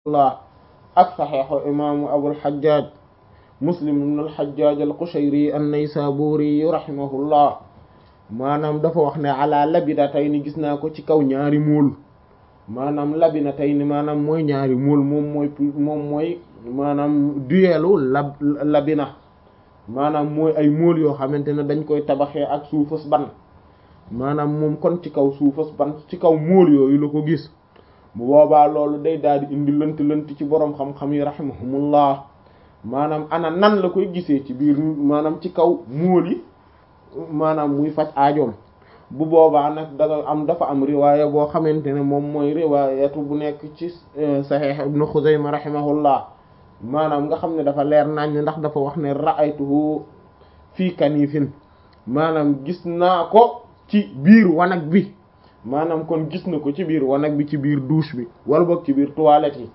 allah ak saxeexu imaamu abul xajjaaj muslim ibn al xajjaaj al qushayri an naysaburi rahimahullah maanaam dafa wax ne ala labina tey ni gis naa ko ci kaw ñaari muul maanaam labina tey ni maanaam mooy ñaari muul moom mooy moom mooy maanaam duyeelu lab labina maanaam mooy ay muul yoo xamante ne dañ koy tabaxee ak suufas ban maanaam moom kon ci kaw suufas ban ci kaw muul yooyu la ko gis bu boobaa loolu day daal di indi lënt lënt ci boroom xam-xam yi rahimahumullah maanaam ana nan la koy gisee ci biir maanaam ci kaw muul yi maanaam muy faj aajoom bu boobaa nag danga am dafa am riwaaya boo xamante ne moom mooy riwaayatu bu nekk ci saxiix ibnu xuzayma rahimahullah maanaam nga xam ne dafa leer nañ ndax dafa wax ne ra'aytuhu fii kanifin maanaam gis naa ko ci biir wanag bi maanaam kon gis na ko ci biir wanag bi ci biir douche bi wala boog ci biir toilette yi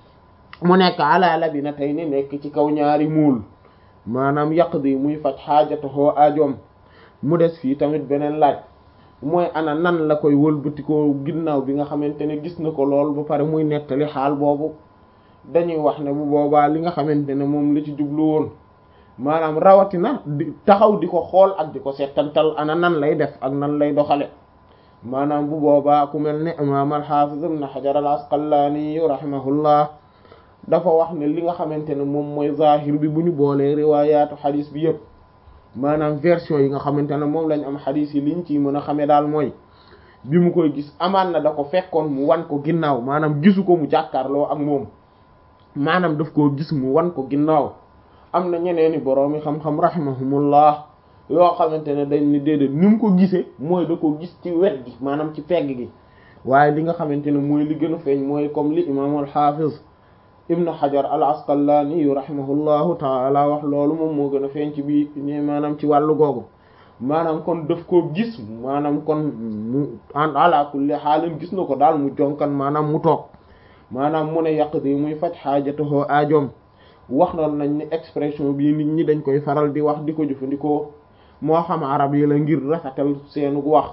mu nekk ala labinatayni nekk ci kaw ñaari muul maanaam yaqdi muy faj xaajatahoo aajoom mu des fii tamit beneen laaj mooy ana nan la koy wëlbatikoo ginnaaw bi nga xamante ne gis na ko lool ba pare muy nettali xaal boobu dañuy wax ne bu boobaa li nga xamante ne moom la ci jublu woon maanaam rawatina di taxaw di ko xool ak di ko settantal ana nan lay def ak nan lay doxale maanaam bu boobaa ku mel ne imaam al-Hafiz ibn Hajar al-Asqalani rahimahullah dafa wax ne li nga xamante ne moom mooy zahir bi bu ñu boolee riwaayaatu xadis bi yëpp maanaam version yi nga xamante ne moom lañ am xadis yi liñ ciy mën a xamee daal mooy bi mu koy gis amaan na da ko fekkoon mu wan ko ginnaaw maanaam gisu ko mu jàkkaarloo ak moom maanaam daf koo gis mu wan ko ginnaaw am na ñeneeni boroomi xam-xam rahimahumullah yoo xamante ne dañ ni déedéet ni mu ko gisee mooy da ko gis ci wet gi maanaam ci pegg gi waaye li nga xamante ne mooy li gën a feeñ mooy comme li imaam al-Hafiz ibnu Hajar al-Asqalani yu rahimahullahu taala wax loolu moom moo gën a feeñ ci bii maanaam ci wàllu googu maanaam kon daf koo gis maanaam kon mu en ala kulli xaalin gis na ko daal mu jonkan maanaam mu toog maanaam mu ne yaqdi muy faj xaajatahoo aajoom wax noonu nañ ni expression bii nit ñi dañ koy faral di wax di ko jëfandikoo moo xam arab yi la ngir rafetal seenu wax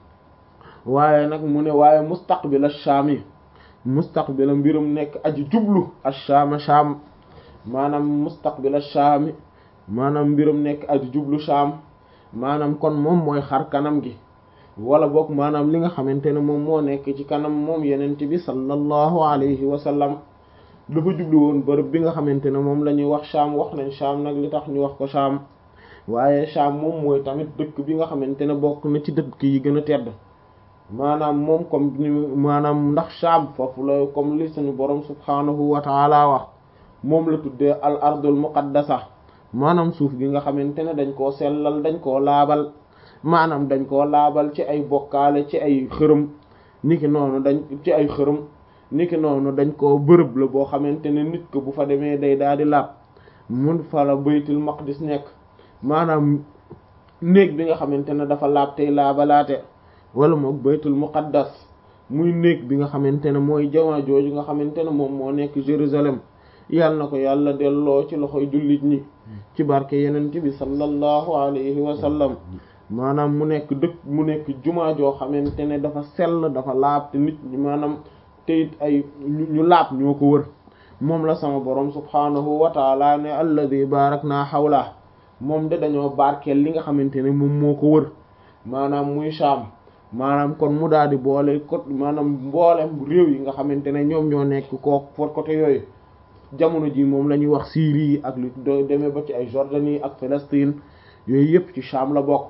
waaye nag mu ne waaye mustaqbil ash-Sham yi mustaqbila mbirum nekk aji jublu ash-Sham Sham maanaam mustaqbil ash-Sham maanaam mbirum nekk aji jublu Sham maanaam kon moom mooy xar kanam gi wala boog maanaam li nga xamante ne moom moo nekk ci kanam moom yenent bi sallallahu alayhi wa sallam dafa jublu woon bërëb bi nga xamante ne moom la ñuy wax Sham wax nañ Sham nag li tax ñu wax ko Sham waaye Sham moom mooy tamit dëkk bi nga xamante ne bokk na ci dëkk yi gën a tedd maanaam moom comme ni maanaam ndax Sham foofu la comme li suñu borom subhaanahu wa taala wax moom la tuddee al ardul muqaddasa maanaam suuf gi nga xamante ne dañ koo sellal dañ koo laabal maanaam dañ koo laabal ci ay bokkaale ci ay xërëm niki noonu dañ ci ay xërëm niki noonu dañ koo bërëb la boo xamante ne nit ko bu fa demee day daal di laab mun fa la baytul maqdis nekk maanaam néeg bi nga xamante ne dafa laab tey laabalaate wala moom baytul muqaddas muy néeg bi nga xamante ne mooy jamaa jooju nga xamante ne moom moo nekk Jérusalem yàlla na ko yàlla delloo ci loxoy jullit ñi ci barke yenent bi sallallahu alayhi wa sallam maanaam mu nekk dëkk mu nekk jumaa joo xamante ne dafa sell dafa laab te nit ñi maanaam te it ay ñu laab ñoo ko wër moom la sama borom subhaanahu wa taala ne alladi barakna hawla moom de dañoo barkeel li nga xamante ne moom moo ko wër maanaam muy Sham maanaam kon mu daal di boole ko maanaam mboolem réew yi nga xamante ne ñoom ñoo nekk koo for côté yooyu jamono ji moom la ñuy wax Syrie yi ak lu demee ba ci ay Jordanie ak Palestine yooyu yëpp ci Sham la bokk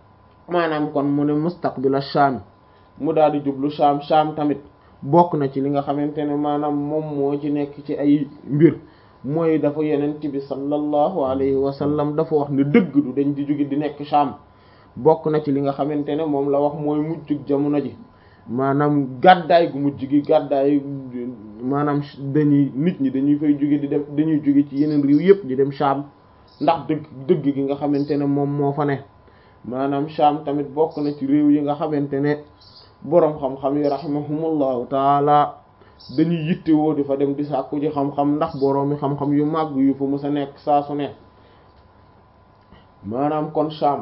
maanaam kon mu ne mustaqbila Sham mu daal di jublu Sham Sham tamit bokk na ci li nga xamante ne maanaam moom moo ci nekk ci ay mbir mooy dafa yenent bi sallallahu alayhi wa sallam dafa wax ne dëgg du dañ di jóge di nekk Sham bokk na ci li nga xamante ne moom la wax mooy mujjug jamono ji maanaam gàddaay gu mujj gi gàddaay maanaam dañuy nit ñi dañuy fay jóge di dem dañuy jóge ci yeneen réew yëpp di dem Sham ndax dëgg dëgg gi nga xamante ne moom moo fa ne maanaam Sham tamit bokk na ci réew yi nga xamante ne boroom xam-xam yi rahimahumullahu taala dañuy yittewoo di fa dem di sàkku ji xam-xam ndax boroomi xam-xam yu màgg yu fa mës a nekk saa su ne maanaam kon Sham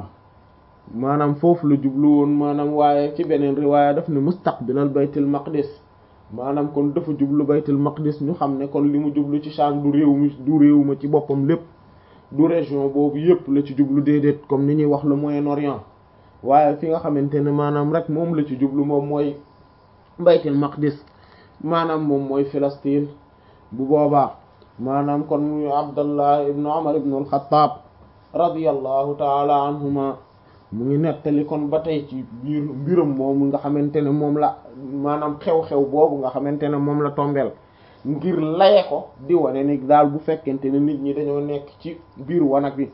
maanaam foofu la jublu woon maanaam waaye ci beneen riwaaya daf ne mustaqbilal baytul maqdis maanaam kon dafa jublu baytul maqdis ñu xam ne kon li mu jublu ci Sham du réew mi du réew ma ci boppam lépp du région boobu yépp la ci jublu déedéet comme ni ñuy wax le Moyen-Orient waaye fi nga xamante ne maanaam rek moom la ci jublu moom mooy baytul maqdis maanaam moom mooy Palestine bu boobaa maanaam kon muy Abdallah ibn Umar ibn al-Khattab radiyallahu taala anhuma mu ngi nettali kon ba tey ci biir mbiram moomu nga xamante ne moom la maanaam xew-xew boobu nga xamante ne moom la tombeel ngir laye ko di wane ni daal bu fekkente ne nit ñi dañoo nekk ci biir wanag wi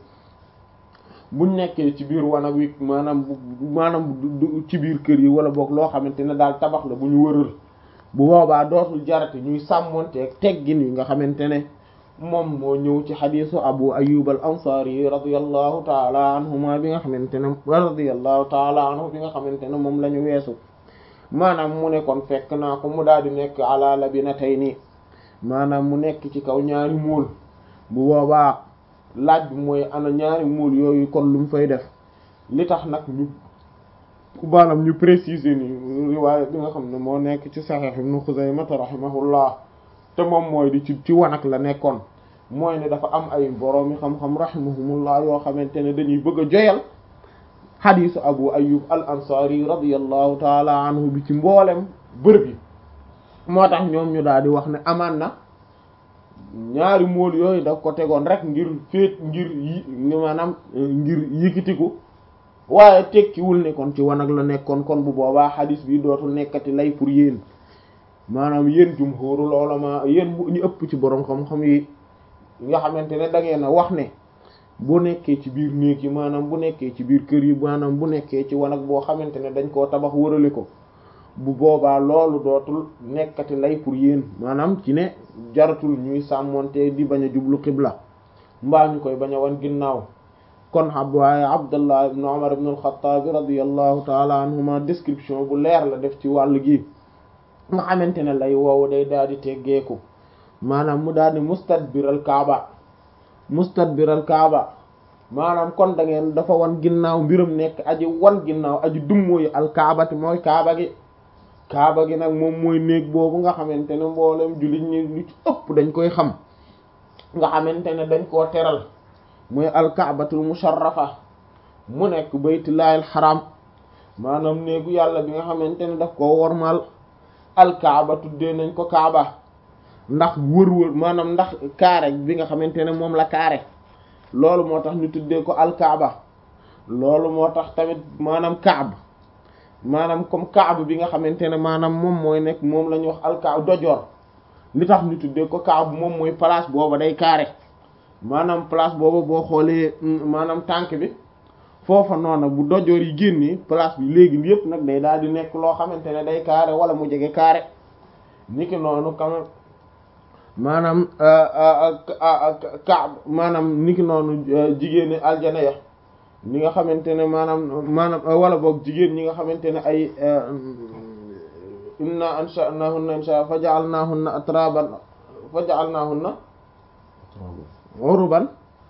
buñ nekkee ci biir wanag wi maanaam bu maanaam ci biir kër yi wala boog loo xamante ne daal tabax la bu ñu wëral bu boobaa dootul jarate ñuy sàmmonteeg teggin yi nga xamante ne moom moo ñëw ci xadisu abu ayub al ansari radiyallahu taala anhuma bi nga xamante ne radiyallahu taala anhu bi nga xamante ne moom la ñu weesu maanaam mu ne kon fekk naa ko mu daal di nekk ala labinatayni maanaam mu nekk ci kaw ñaari muul bu boobaa laaj bi mooy ana ñaari muul yooyu kon lu mu fay def li tax nag ñu maanaam ñu préciser ni riwaaya bi nga xam ne moo nekk ci Sahih Ibn Khuzaymah rahimahullah te moom mooy di ci ci wanag la nekkoon mooy ne dafa am ay boroomi xam-xam rahimahumullah yoo xamante ne dañuy bëgg a joyal xadiisu Abu Ayyub al Ansari radiyallahu taala anhu bi ci mboolem bërëb yi moo tax ñoom ñu daal di wax ne amaan na ñaari mool yooyu daf ko tegoon rek ngir féet ngir yi maanaam ngir yëkkitiku waaye tekkiwul ne kon ci wanag la nekkoon kon bu boobaa xadis bi dootul nekkati lay pour yéen maanaam yéen jumhurul ulama yéen ñu ëpp ci borom xam-xam yi nga xamante ne da ngeen a wax ne bu nekkee ci biir néeg yi maanaam bu nekkee ci biir kër yi maanaam bu nekkee ci wanag boo xamante ne dañ koo tabax wërale ko bu boobaa loolu dootul nekkati lay pour yéen maanaam ci ne jaratul ñuy sàmmonte di bañ a jublu xibla mbaa ñu koy bañ a wan ginnaaw kon ab waaye abdullah ibn umar ibn al-khattab radiyallahu taala anhuma description bu leer la def ci wàll gi nga xamante ne lay woowu day daal di teggeeku maanaam mu daal di mustadbiral kaaba mustadbiral kaaba maanaam kon da ngeen dafa wan ginnaaw mbiram nekk aji wan ginnaaw aji dummóoyu al kaabati mooy kaaba gi kaaba gi nag moom mooy néeg boobu nga xamante ne mboolem jullit ñi lu ci ëpp dañ koy xam nga xamante ne dañ koo teral mooy alkaabatul musharrafa mu nekk baytullaahil xaram maanaam néegu yàlla bi nga xamante ne daf koo wormaal alkaaba tuddee nañ ko kaaba ndax wër-wër maanaam ndax kaare bi nga xamante ne moom la kaare loolu moo tax ñu tuddee ko alkaaba loolu moo tax tamit maanaam kaab maanaam comme kaab bi nga xamante ne maanaam moom mooy nekk moom la ñuy wax alkaab dojoor li tax ñu tuddee ko kaab moom mooy place booba day carré maanaam place booba boo xoolee maanaam tànk bi foofa noona bu dojoor yi génnee place bi léegi yépp nag day daal di nekk loo xamante ne day carré wala mu jege carré niki noonu quand même maanaam kaab maanaam niki noonu jigéeni aljana ya ñi nga xamante ne maanaam maanaam wala boog jigéen ñi nga xamante ne ay inna ansha'nahunna insha fa ja'alnahunna atraban fa ja'alnahunna uruban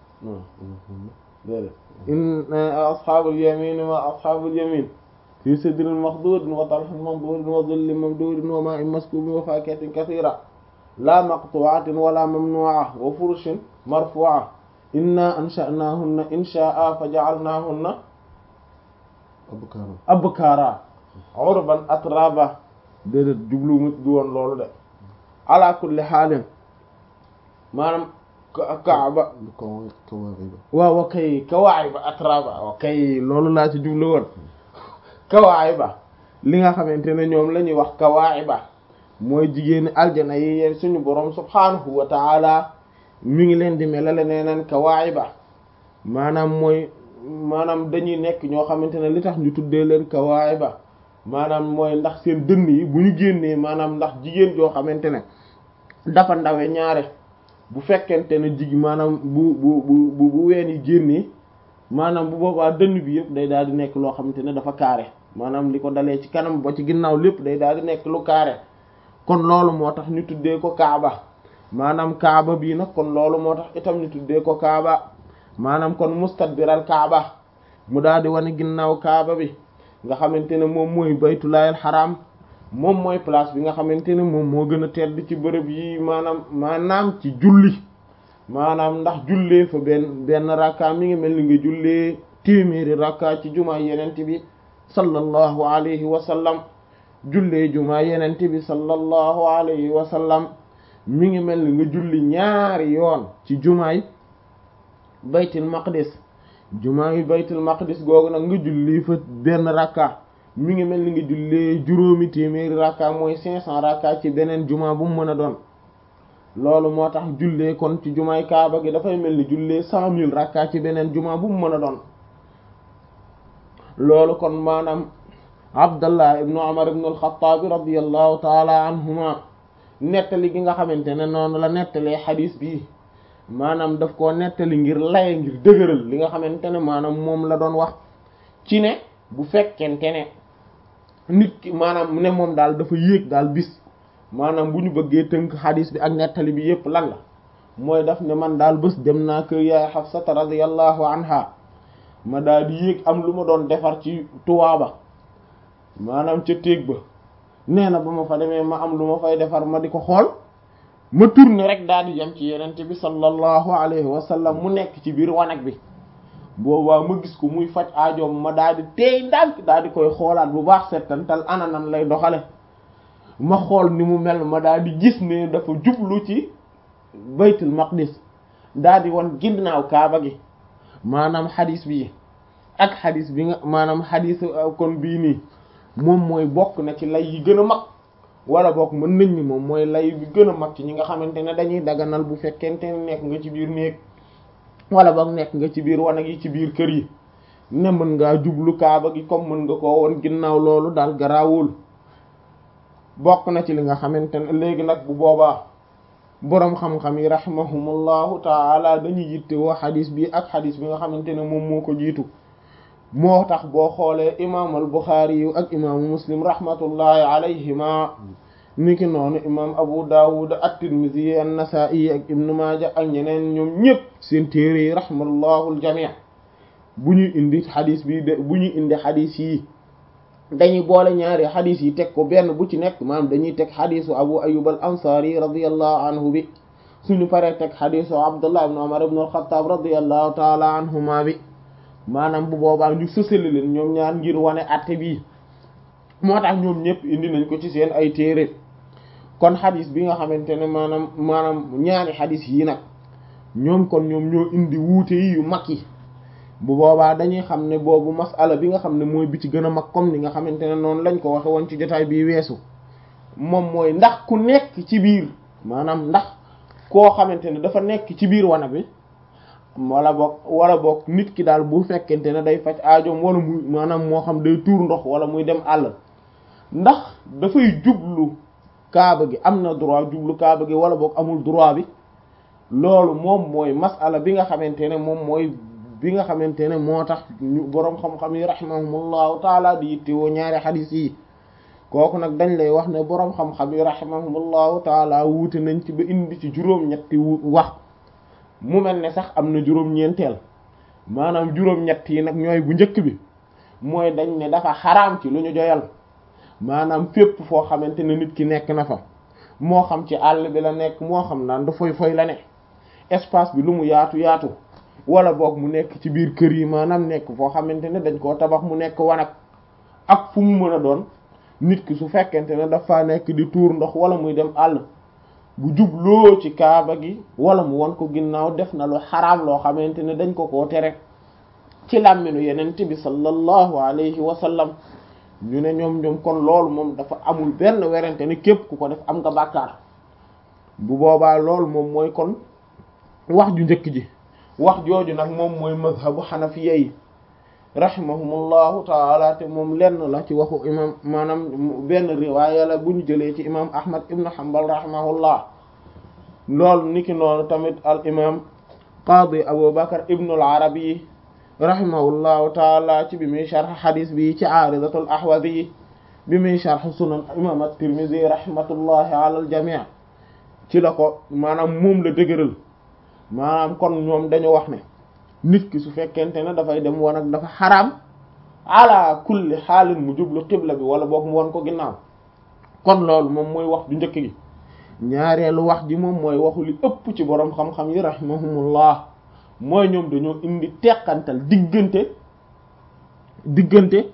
in ashabul yamin wa ashabul yamin fi sidrin makhdudin wa talhin mamdudin wa dhillin mamdudin wa ma'in maskubin wa fakihatin kathira la maqtu'atin wala mamnu'a wa furushin marfu'a inna ansha'nahunna insha'a fa ja'alnahunna abkaara abkara urban atraba déedéet jublu mu du woon loolu de ala kulli xaalin maanaam kaaba kawaaxiba waaw wa kay kawaayiba atraba wa kay loolu laa ci jublu woon kawaayiba li nga xamante ne ñoom la ñuy wax kawaayiba mooy jigéeni aljana yi yeen suñu boroom subhaanahu wa taala mi ngi leen di melale nee naan kawaayiba maanaam mooy maanaam dañuy nekk ñoo xamante ne li tax ñu tuddee leen kawaayiba maanaam mooy ndax seen dënn yi bu ñu génnee maanaam ndax jigéen joo xamante ne dafa ndawe ñaare bu fekkente ne jigi maanaam bu bu bu bu ween yi génnee maanaam bu boobaa dënn bi yëpp day daal di nekk loo xamante ne dafa carré maanaam li ko dalee ci kanam ba ci ginnaaw lépp day daal di nekk lu carré kon loolu moo tax ñu tuddee ko kaaba maanaam kaaba bii nag kon loolu moo tax itam ñu tuddee ko kaaba maanaam kon mustadbiral kaaba mu daal di wane ginnaaw kaaba bi nga xamante ne moom mooy baytullaahil xaraam moom mooy place bi nga xamante ne moom moo gën a tedd ci bërëb yi maanaam maanaam ci julli maanaam ndax jullee fa benn benn rakka mi ngi mel ni nga jullee téeméeri rakka ci jumaa yenent bi sallallahu alayhi wa sallam jullee jumaa yenent bi sallallahu alayhi wa sallam mi ngi mel ni nga julli ñaari yoon ci jumaay baytul maqdis jumaay baytul maqdis googu nag nga julli fa benn rakka mi ngi mel ni nga jullee juróomi téeméeri rakka mooy cinq cent rakka ci beneen jumaa bu mu mën a doon loolu moo tax jullee kon ci jumaay kaaba gi dafay mel ni jullee cent mille rakka ci beneen jumaa bu mu mën a doon loolu kon maanaam abdallah ibnu umar ibnu alxataabi radiallahu taala anhuma nettali gi nga xamante ne noonu la nettalee xadiis bi maanaam daf koo nettali ngir laye ngir dëgëral li nga xamante ne maanaam moom la doon wax ci ne bu fekkente ne nit ki maanaam ne moom daal dafa yéeg daal bis maanaam bu ñu bëggee tënk xadiis bi ak nettali bi yépp lan la mooy daf ne man daal bés dem naa kër yaay Xafsata radiyallahu anha ma daal di yéeg am lu ma doon defar ci tuwaaba maanaam ca téeg ba nee na ba ma fa demee ma am lu ma fay defar ma di ko xool ma tourné rek daal di jëm ci yenente bi sallallahu alayhi wa sallam mu nekk ci biir wanag bi boobaa ma gis ko muy faj aajoom ma daal di teey ndànk daal di koy xoolaat bu baax settantal ana nan lay doxale ma xool ni mu mel ma daal di gis ne dafa jublu ci baytul maqdis daal di wan ginnaaw kaaba gi maanaam xadis bi ak xadis bi nga maanaam xadis kon bii nii moom mooy bokk na ci lay yi gën a mag wala bokk mën nañ ni moom mooy lay bi gën a mag ci ñi nga xamante ne dañuy daganal bu fekkente ne nekk nga ci biir néeg wala boog nekk nga ci biir wanag yi ci biir kër yi ne mën ngaa jublu kaaba gi comme mën nga koo woon ginnaaw loolu daal garaawul bokk na ci li nga xamante ne léegi nag bu boobaa boroom xam-xam yi rahimahumullahu taala dañuy yitte woo xadis bi ak xadis bi nga xamante ne moom moo ko jiitu moo tax boo xoolee imaam al buxaari yu ak imaamu muslim rahmatullahi alayhima niki noonu imaam abu dawud at-tirmidhi an-nasa'i ak ibnu maaja ak ñeneen ñoom ñëpp seen téere yi rahmallahu al-jami' bu ñuy indi xadis bi de bu ñuy indi xadis yi dañuy boole ñaari xadis yi teg ko benn bu ci nekk maanaam dañuy teg xadisu abu ayyub al ansari radiyallahu anhu bi suñu paree teg xadisu abdullah ibn umar ibn al-khattab radiyallahu taala anhuma bi maanaam bu boobaa ñu sësali leen ñoom ñaar ngir wane atte bii moo tax ñoom ñëpp indi nañ ko ci seen ay téere kon xadis bi nga xamante ne maanaam maanaam ñaari xadis yi nag ñoom kon ñoom ñoo indi wuute yi yu mag yi bu boobaa dañuy xam ne boobu masala bi nga xam ne mooy bi ci gën a mag comme ni nga xamante ne noonu lañ ko waxe woon ci jotaay bii weesu moom mooy ndax ku nekk ci biir maanaam ndax koo xamante ne dafa nekk ci biir wana bi wala boog wala boog nit ki daal bu fekkente ne day faj aajoom wala muy maanaam moo xam day tuur ndox wala muy dem àll ndax dafay jublu kaaba gi am na droit jublu kaaba gi wala boog amul droit bi loolu moom mooy masala bi nga xamante ne moom mooy bi nga xamante ne moo tax ñu boroom xam-xam yi rahimahumullahu taala di yittewoo ñaari xadis yi kooku nag dañ lay wax ne boroom xam-xam yi rahimahumullahu taala wuute nañ ci ba indi ci juróom-ñetti wax mu mel ne sax am na juróom-ñeenteel maanaam juróom-ñett yi nag ñooy bu njëkk bi mooy dañ ne dafa xaraam ci lu ñu joyal maanaam fépp foo xamante ne nit ki nekk na fa moo xam ci àll bi la nekk moo xam naan da foy foy la ne espace bi lu mu yaatu yaatu wala boog mu nekk ci biir kër yi maanaam nekk foo xamante ne dañ koo tabax mu nekk wanag ak fu mu mën a doon nit ki su fekkente ne dafa nekk di tuur ndox wala muy dem àll bu jubloo ci kaaba gi wala mu won ko ginnaaw def na lu xaraam loo xamante ne dañ ko koo tere ci làmminu yenent bi sallallahu alayhi wa sallam ñu ne ñoom ñoom kon loolu moom dafa amul benn werante ne képp ku ko def am nga bàkkaar bu boobaa loolu moom mooy kon wax ju njëkk ji wax jooju nag moom mooy mazhabu xanafiya yi rahimahumullahu taala te moom lenn la ci waxu imam maanaam benn riwaaya la bu ñu jëlee ci imam ahmad ibn hanbal rahimahullah loolu niki noonu tamit al imam qaadi abu bakar ibn al arabi rahimahullahu taala ci bi muy sharh xadis bi ci aaridatul ahwadi bi muy sharh sunan imam at-tirmidhi rahmatullahi ala al jami' ci la ko maanaam moom la dëgëral maanaam kon ñoom dañu wax ne nit ki su fekkente ne dafay dem woon ak dafa xaraam ala kulli xaalin mu jublu xibla bi wala boog mu won ko ginnaaw kon loolu moom mooy wax du njëkk gi ñaareelu wax ji moom mooy waxu li ëpp ci boroom xam-xam yi rahimahumullah mooy ñoom dañoo indi teqantal diggante diggante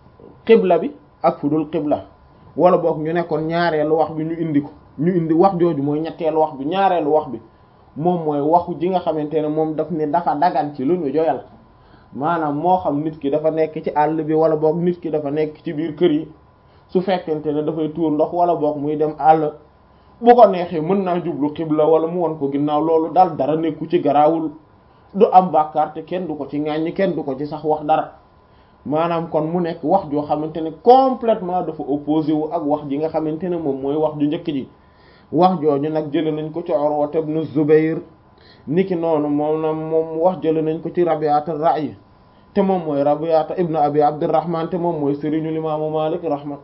xibla bi ak fu dul xibla wala boog ñu nekkoon ñaareelu wax bi ñu indi ko ñu indi wax jooju mooy ñetteelu wax bi ñaareelu wax bi moom mooy waxu ji nga xamante ne moom daf ne dafa dagan ci lu ñu joyal maanaam moo xam nit ki dafa nekk ci àll bi wala boog nit ki dafa nekk ci biir kër yi su fekkente ne dafay tuur ndox wala boog muy dem àll bu ko neexee mën naa jublu xibla wala mu won ko ginnaaw loolu daal dara nekku ci garaawul du am bàkkaar te kenn du ko ci ŋàññi kenn du ko ci sax wax dara maanaam kon mu nekk wax joo xamante ne complètement dafa opposé wu ak wax ji nga xamante ne moom mooy wax ju njëkk ji wax jooju nag jële nañ ko ci Urwa ibn Zubayr niki noonu moom na moom wax jële nañ ko ci Rabi'at ar-Ra'y te moom mooy Rabi'at ibn Abi Abdurrahman te moom mooy sëriñu limaamu Malik rahma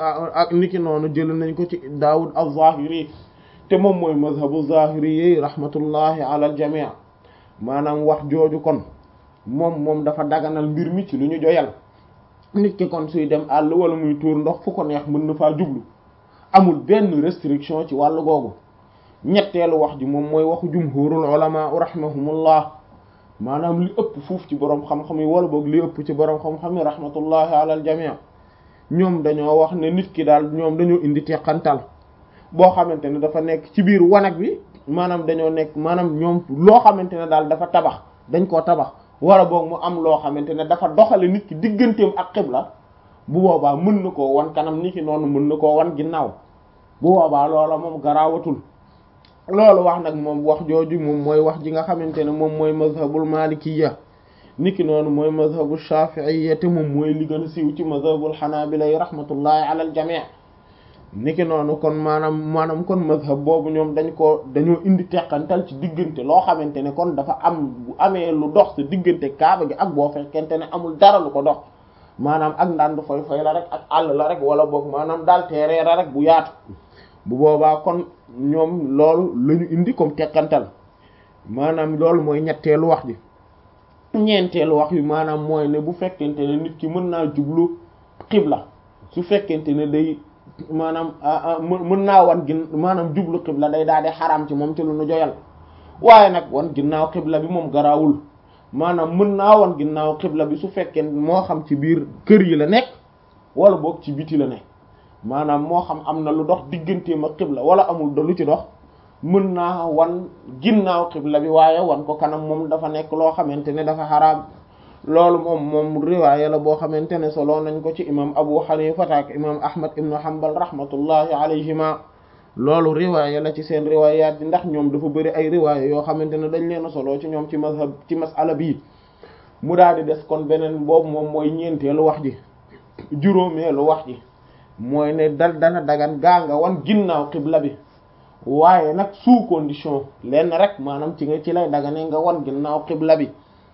ak niki noonu jële nañ ko ci Dawud az-Zahiri te moom mooy mazhabu Zahiri yi rahmatullahi ala al-jami' maanaam wax jooju kon moom moom dafa daganal mbir mi ci lu ñu joyal nit ki kon suy dem àll wala muy tuur ndox fu ko neex mën na faa jublu amul benn restriction ci wàllu googu ñetteelu wax ji moom mooy waxu jumhurul ulama rahimahumullah maanaam li ëpp fuuf ci boroom xam-xam yi wala boog li ëpp ci boroom xam-xam yi rahmatullahi ala al jami' ñoom dañoo wax ne nit ki daal ñoom dañoo indi teqantal boo xamante ne dafa nekk ci biir wanag bi maanaam dañoo nekk maanaam ñoom loo xamante ne daal dafa tabax dañ koo tabax wala boog mu am loo xamante ne dafa doxale nit ki digganteem ak xibla bu boobaa mën na koo wan kanam nit ki noonu mën na koo wan ginnaaw bu boobaa loola moom garaawatul loolu wax nag moom wax jooju moom mooy wax ji nga xamante ne moom mooy mazhabul malikiyya nit ki noonu mooy mazhabu shafi'iyya te moom mooy li gën a siiw ci mazhabul hanabila rahmatullahi ala al jami' niki noonu kon maanaam maanaam kon mazhab boobu ñoom dañ ko dañoo indi teqantal ci diggante loo xamante ne kon dafa am bu amee lu dox sa diggante kaaba gi ak boo fekkente ne amul dara lu ko dox maanaam ak ndànd foy foy la rek ak àll la rek wala boog maanaam daal teereera rek bu yaatu bu boobaa kon ñoom loolu la ñu indi comme teqantal maanaam loolu mooy ñetteelu wax ji ñeenteelu wax bi maanaam mooy ne bu fekkente ne nit ki mën naa jublu xibla su fekkente ne day maanaam mën naa wan gin maanaam jublu xibla day daal di xaram ci moom ci lu nu joyal waaye nag wan ginnaaw xibla bi moom garaawul maanaam mën naa wan ginnaaw xibla bi su fekkee moo xam ci biir kër yi la nekk wala boog ci biti la nekk maanaam moo xam am na lu dox digganteem ak xibla wala amul da lu ci dox mën naa wan ginnaaw xibla bi waaye wan ko kanam moom dafa nekk loo xamante ne dafa xaraam loolu moom moom riwaaya la boo xamante ne solo nañ ko ci imam abu xanifa ak imam ahmad ibnu hanbal rahmatullahi alayhima loolu riwaaya la ci seen riwaayaat yi ndax ñoom dafa bëri ay riwaaya yoo xamante ne dañ leen a solo ci ñoom ci mazhab ci masala bii mu daal di des kon beneen boobu moom mooy ñeenteelu wax ji juróomeelu wax ji mooy ne dal dana dagan gaa nga wan ginnaaw xibla bi waaye nag sous condition lenn rek maanaam ci nga ci lay dagane nga wan ginnaaw xibla bi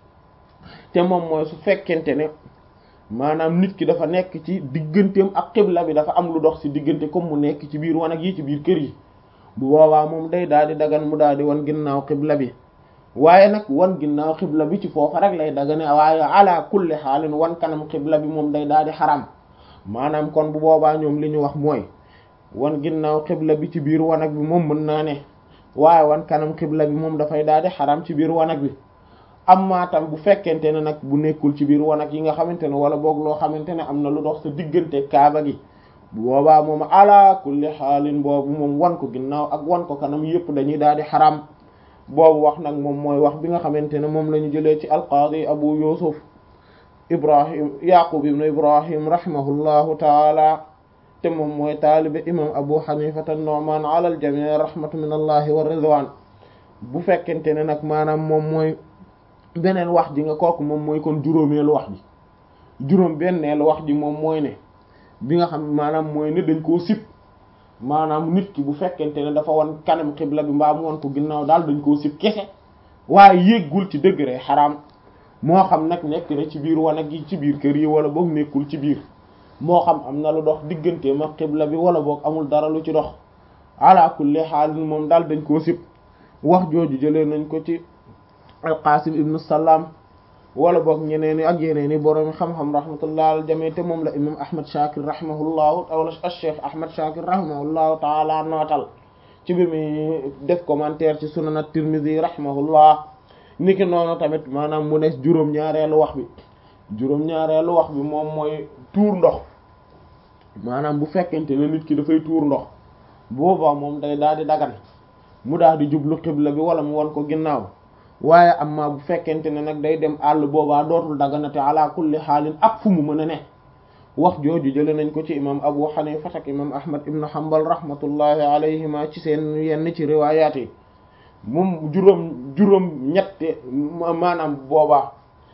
te moom mooy su fekkente ne maanaam nit ki dafa nekk ci digganteem ak xibla bi dafa am lu dox ci diggante comme mu nekk ci biir wanag yi ci biir kër yi bu boobaa moom day daal di dagan mu daal di wan ginnaaw xibla bi waaye nag wan ginnaaw xibla bi ci foofa rek lay dagane waaye ala kulli xaalin wan kanam xibla bi moom day daal di xaram maanaam kon bu boobaa ñoom li ñu wax mooy wan ginnaaw xibla bi ci biir wanag bi moom mën naa ne waaye wan kanam xibla bi moom dafay daal di xaram ci biir wanag bi amma tam bu fekkente ne nag bu nekkul ci biir wanag yi nga xamante ne wala boog loo xamante ne am na lu dox sa diggante kaaba gi bu boobaa moom ala kulli xaalin boobu moom wan ko ginnaaw ak wan ko kanam yépp dañuy daal di xaram boobu wax nag moom mooy wax bi nga xamante ne moom la ñu jëlee ci alqaadi abu yusuf ibrahim yaqub ibn ibrahim rahimahullahu taala te moom mooy taalibe imam abu xanifata nu'man ala al jami' rahmatu min allahi wa ridwan bu fekkente ne nag maanaam moom mooy beneen wax ji nga kooku moom mooy kon juróomeelu wax ji juróom benneelu wax ji moom mooy ne bi nga xam maanaam mooy ne dañ koo sib maanaam nit ki bu fekkente ne dafa wan kanam xibla bi mbaa mu wan ko ginnaaw daal dañ koo sib kese waaye yéggul ci degré xaraam moo xam nag nekk na ci biir wanag yi ci biir kër yi wala boog nekkul ci biir moo xam am na lu dox digganteem ak xibla bi wala boog amul dara lu ci dox ala kulli xaalin moom daal dañ koo sib wax jooju jëlee nañ ko ci alqasim ibnu salaam wala boog ñeneen ak yeneen i borom xam-xam rahmatullah al jami te moom la imam ahmad shakir rahimahullahu wala cheikh ahmad shakir rahimahullahu taala nootal ci bi muy def commentaire ci sunan at-tirmidhi rahimahullah niki noonu tamit maanaam mu ne juróom-ñaareelu wax bi juróom-ñaareelu wax bi moom mooy tuur ndox maanaam bu fekkente ne nit ki dafay tuur ndox boobaa moom day daal di dagan mu daal di jublu xibla bi wala mu wan ko ginnaaw waaye amma bu fekkente ne nag day dem àll boobaa dootul daganate ala kulli xaalin ak fu mu mën a ne wax jooju jële nañ ko ci imam abu xanifa ak imam ahmad ibn hanbal rahmatullahi alayhima ci seen yenn ci riwaayaat yi moom juróom juróom ñette maanaam boobaa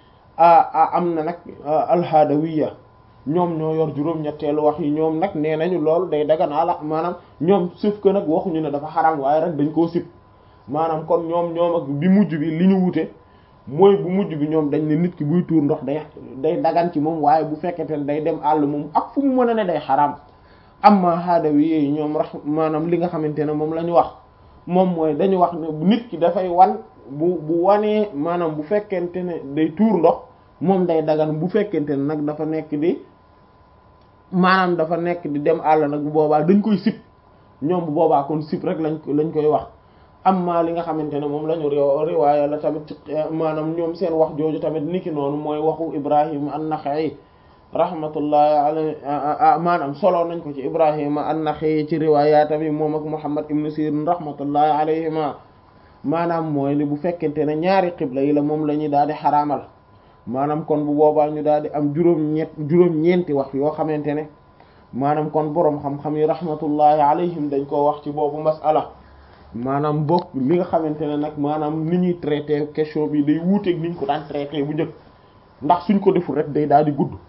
a am na nag alhaadawiya ñoom ñoo yor juróom-ñetteelu wax yi ñoom nag nee nañu loolu day dagan ala maanaam ñoom suuf que nag waxuñu ne dafa xaram waaye rek dañ koo sib maanaam kon ñoom ñoom ak bi mujj bi li ñu wute mooy bu mujj bi ñoom dañ ne nit ki buy tuur ndox day day dagan ci moom waaye bu fekkente ne day dem àll moom ak fu mu mën a ne day xaram amma haadawi yi ñoom rax maanaam li nga xamante ne moom la ñu wax moom mooy dañu wax ne nit ki dafay wan bu bu wanee maanaam bu fekkente ne day tuur ndox moom day dagan bu fekkente ne nag dafa nekk di maanaam dafa nekk di dem àll nag bu boobaa dañ koy sib ñoom bu boobaa kon sib rek lañ lañ koy wax amma li nga xamante ne moom la ñu riwaaya la tamit ci maanaam ñoom seen wax jooju tamit niki noonu mooy waxu Ibrahim an-Naxa'i rahmatullahi alayhi maanaam solo nañ ko ci Ibrahima an-Naxa'i ci riwaaya tamit moom ak Muhammad ibn Sirin rahmatullahi alayhima maanaam mooy ni bu fekkente ne ñaari xibla yi la moom la ñuy daal di xaraamal maanaam kon bu boobaa ñu daal di am juróom-ñett juróom-ñeenti wax yoo xamante ne maanaam kon boroom xam-xam yi rahmatullahi alayhim dañ koo wax ci boobu masala maanaam bokk li nga xamante ne nag maanaam ni ñuy traité question bi day wuuteeg ni ñu ko daan traité bu njëkk ndax suñ ko deful rek day daal di gudd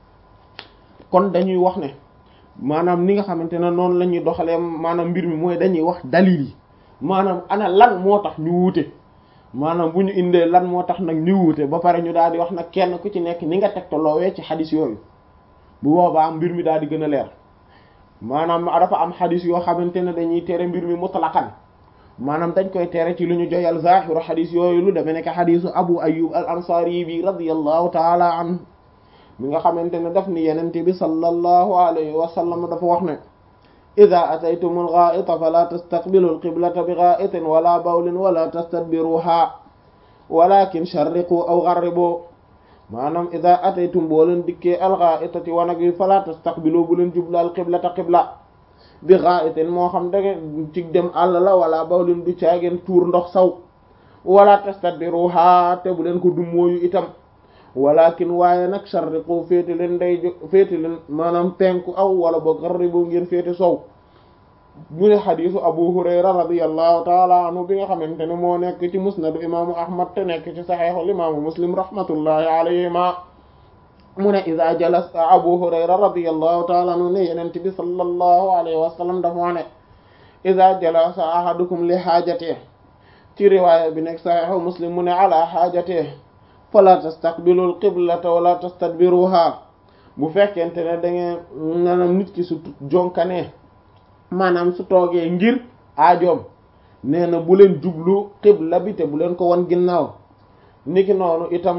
kon dañuy wax ne maanaam ni nga xamante ne noonu la ñuy doxalee maanaam mbir mi mooy dañuy wax dalil yi maanaam ana lan moo tax ñu wuute maanaam bu ñu indee lan moo tax nag ñu wuute ba pare ñu daal di wax nag kenn ku ci nekk ni nga tegtaloowee ci xadis yooyu bu boobaa mbir mi daal di gën a leer maanaam dafa am xadis yoo xamante ne dañuy tere mbir mi mutlaqan maanaam dañ koy tere ci lu ñu joyal zahiru xadis yooyu lu demee nekk xadisu abu ayyub al ansari bi radiyallahu taala anhu mi nga xamante ne daf ni yenente bi sallallahu alayhi wa sallam dafa wax ne ida ataytum algaita fala tastaqbilu alqiblata bi gaitin wala bawlin wala tastadbiruha walakin sharriqu aw gharribu maanaam ida ataytum boo leen dikkee algaitati wanag wi fala tastaqbilu bu leen jublu alqiblata qibla bi gaitin moo xam dage ci dem àll la wala bawlin du caageen tuur ndox saw wala tastadbiruha te bu leen ko dummóoyu itam walakin waaye nag sharriqu féete leen day féete leen maanaam penku aw wala boog gharribu ngeen féete sow ñu ne xadisu abu hurayra radiyallahu taala anhu bi nga xamante ne moo nekk ci musnadu imaamu ahmad te nekk ci saxeexul imaamu muslim rahmatullahi alayhima mu ne ida jalas abu hurayra radiyallahu taala anhu ne yenent bi sallallahu alayhi wa sallam dafa wax ne ida jalasa ahadukum li xaajatee ci riwaaya bi nekk saxeexu muslim mu ne ala xaajatee fala tastaqbilul qiblata wala tastadbiruha bu fekkente ne da ngeen maanaam nit ki su jonkanee maanaam su toogee ngir aajoom nee na bu leen jublu qibla bi te bu leen ko wan ginnaaw niki noonu itam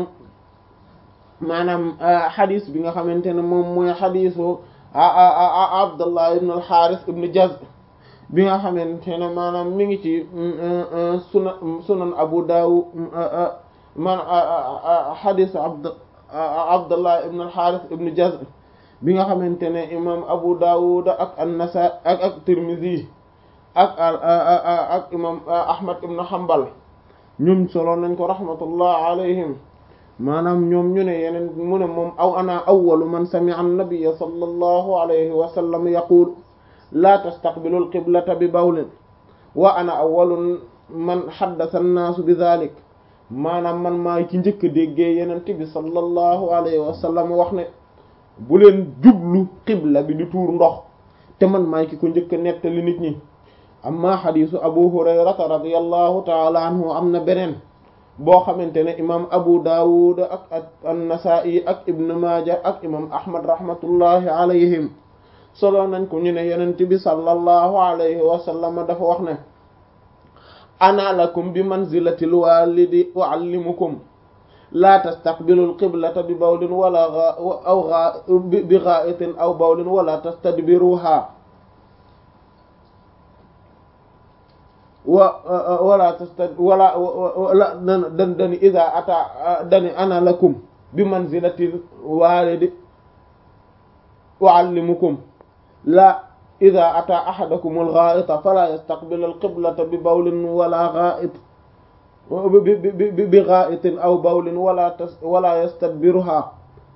maanaam xadis bi nga xamante ne moom mooy xadisu Abdullah ibn al-Harith ibn Jaz bi nga xamante ne maanaam mi ngi ci sunan sunan Abu Dawud man xadisu abd abdullah ibn al-Harith ibn Jaz bi nga xamante ne imam Abu Dawud ak an-Nasa ak ak Tirmidhi ak ak imam Ahmad ibn Hanbal ñoom solo nañ ko rahmatullah alayhim maanaam ñoom ñu ne yeneen mu ne moom aw ana awwalu man sami'a an-nabiyya sallallahu alayhi wa sallam yaqul la tastaqbilu al-qiblata bi bawlin wa ana awwalu man haddatha an-nasu bi dhalik maanaam man maa ci njëkk a déggee yenent bi sallallahu alayhi wa sallam wax ne bu leen jublu qibla bi di tuur ndox te man maa ki ko njëkk a nettali nit ñi amma xadisu abu hurayrata radiyallahu taala anhu am na beneen boo xamante ne imam abu dawud ak an-nasa'i ak ibn maaja ak imam ahmad rahmatullahi alayhim solo nañ ko ñu ne yenent bi sallallahu alayhi wa sallam dafa wax ne ana lakum bi manzilatil walidi uallimukum laa tastaqbilu alqiblata bi bawlin wala aw bi ghaitin aw bawlin wala tastadbiruha wa wala tasta wala wala dan dani ida ata dani ana lakum bi manzilatil walidi uallimukum la ida ata ahadakum alghaita fala yastaqbil alqiblata bi bawlin wala ghait bi ghaitin aw bawlin wala wala yastadbiruha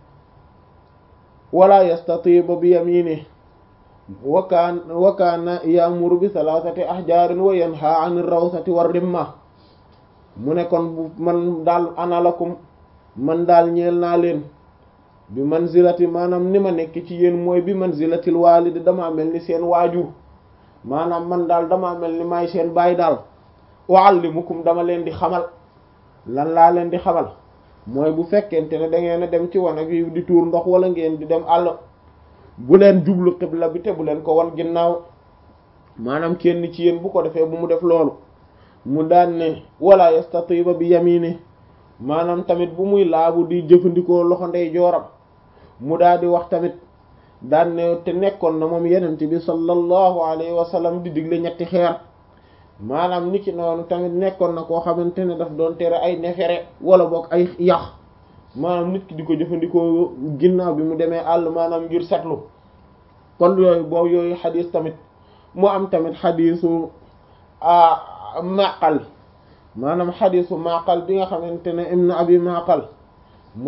wala yastatiba bi yaminihi wa kaan wa kaana ya'muru bi thalathati ahjaarin wa yanha 'anir rawsati war rimma mu ne kon bu man daal ana lakum man daal ñeel naa leen bi manzilati maanaam ni ma nekk ci yéen mooy bi manzilatil waalidi damaa mel ni seen waajur maanaam man daal damaa mel ni maay seen baay daal u'allimukum dama leen di xamal lan laa leen di xamal mooy bu fekkente ne da ngeen a dem ci wanag yi di tuur ndox wala ngeen di dem àll bu leen jublu xibla bi te bu leen ko wan ginnaaw maanaam kenn ci yéen bu ko defee bu mu def loolu mu daan ne wala yastatiba bi yamini maanaam tamit bu muy laabu di jëfandikoo loxo ndey jooram mu daal di wax tamit daan ne te nekkoon na moom yenent bi sallallahu alayhi wa sallam di digle ñetti xeer maanaam niki noonu tamit nekkoon na koo xamante ne daf doon tere ay nefere wala boog ay yax maanaam nit ki di ko jëfandikoo ginnaaw bi mu demee àll maanaam ngir setlu kon yooyu boobu yooyu xadis tamit mu am tamit xadisu maqal maanaam xadisu maqal bi nga xamante ne ibn abi maqal